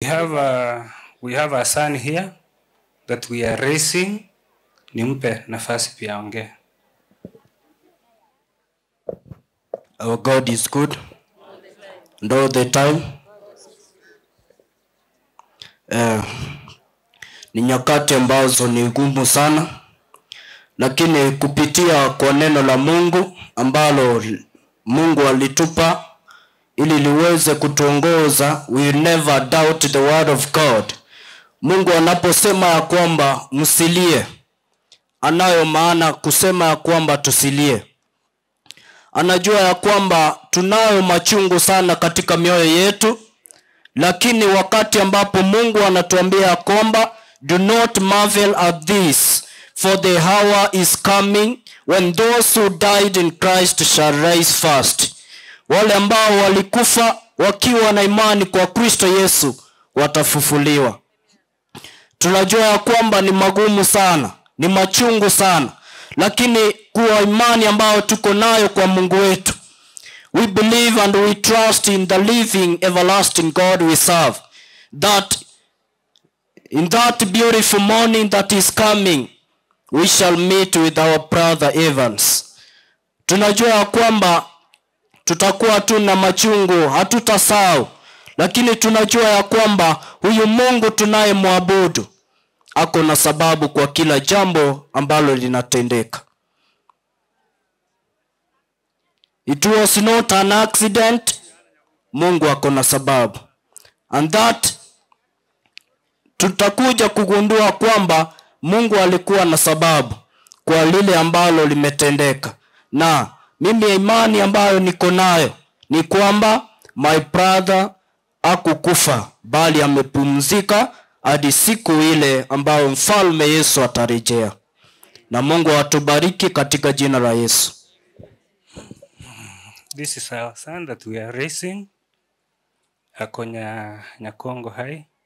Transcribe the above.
have a, we have a son here that we are raising. Nimpe nafasi pia aongee. Our God is good and all the time. Eh, ni nyakati ambazo ni ngumu sana, lakini kupitia kwa neno la Mungu ambalo Mungu alitupa ili liweze kutuongoza, we never doubt the word of God. Mungu anaposema ya kwamba msilie, anayo maana kusema ya kwamba tusilie anajua ya kwamba tunayo machungu sana katika mioyo yetu lakini wakati ambapo mungu anatuambia ya kwamba do not marvel at this for the hour is coming when those who died in christ shall rise first wale ambao walikufa wakiwa na imani kwa kristo yesu watafufuliwa tunajua ya kwamba ni magumu sana ni machungu sana lakini kuwa imani ambayo tuko nayo kwa mungu wetu we believe and we trust in the living everlasting god we serve that in that beautiful morning that is coming we shall meet with our brother evans tunajua ya kwamba tutakuwa tu na machungu hatutasahau lakini tunajua ya kwamba huyu mungu tunayemwabudu ako na sababu kwa kila jambo ambalo linatendeka it was not an accident mungu ako na sababu and that tutakuja kugundua kwamba mungu alikuwa na sababu kwa lile ambalo limetendeka na mimi imani ambayo niko nayo ni kwamba my brother akukufa bali amepumzika hadi siku ile ambayo mfalme yesu atarejea na mungu atubariki katika jina la yesu This is our son that we are raising. Ako nya, Nyakongo High.